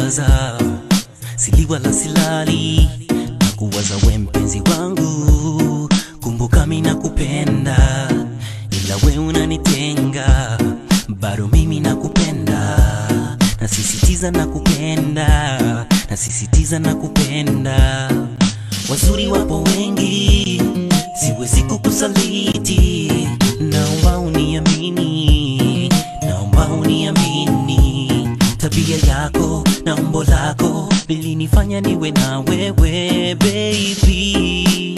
kuwaza sili wala silali na kuwaza we mpenzi wangu kumbuka mi nakupenda ila we unanitenga bado mimi nakupenda nasisitiza nakupenda nasisitiza nakupenda wazuri wapo wengi siwezi kukusaliti naomba uniamini naomba uniamini tabia yako na umbo lako lilinifanya niwe na wewe baby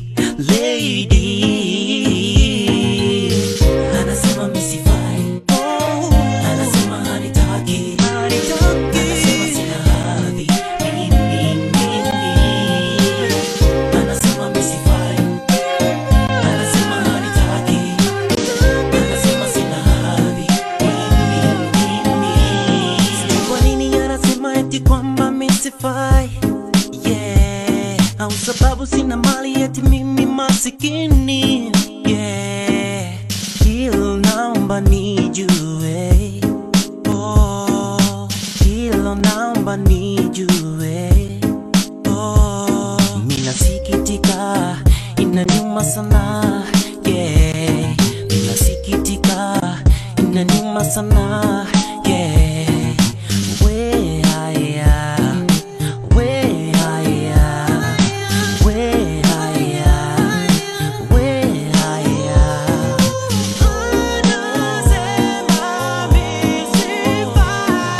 lady anasema misifai anasema hanitaki anasema sina hadhi mimi mimi anasema misifai anasema hanitaki anasema sina hadhi mimi mimi Sijui kwa nini anasema eti kwamba misifai yeah au sababu sina mali eti mimi masikini yeah hilo naomba nijue oh hilo naomba nijue oh minasikitika inaniuma sana yeah minasikitika inaniuma sana yeah we haya we haya we haya we haya anasema misifai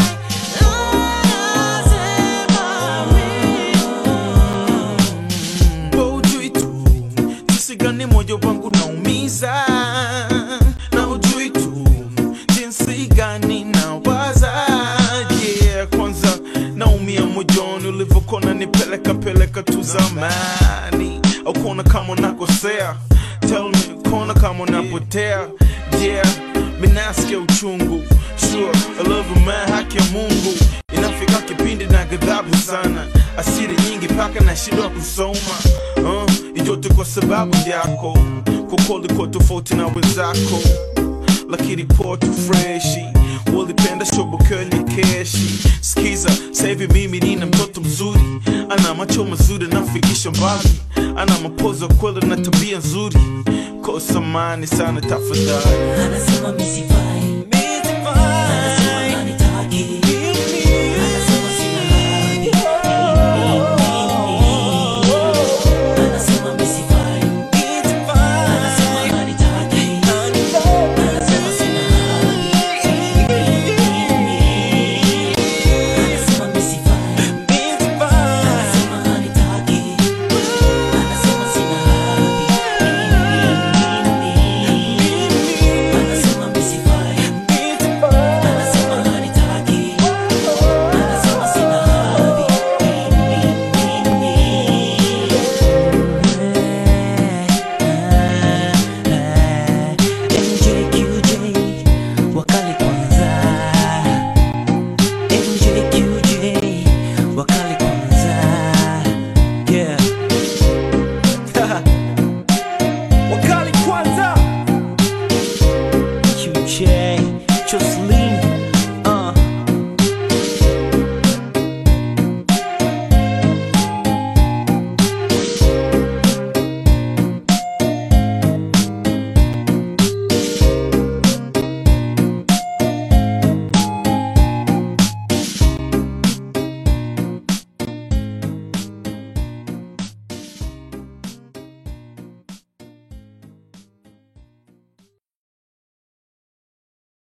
Wewe ujui tu jinsi gani moyo wangu naumiza, na ujui tu jinsi gani nawaza. Yeah, kwanza naumia moyoni ulivyokona nipeleka peleka tu zamani, au kuona kama nakosea. Tell me, kuona kama napotea. Yeah, mimi nasikia uchungu. Sure, I love you man, haki ya Mungu inafika kipindi na ghadhabu sana, asiri nyingi paka na shindwa kusoma uh, ijote kwa sababu yako, kokoli kwa tofauti na wenzako, lakini poa tu freshi walipenda shobokeli keshi. Skiza sahivi mimi nina mtoto mzuri, ana macho mazuri nafikisha mbali, ana mapozo kweli na tabia nzuri, kosa mani sana tafadhali anasema misifai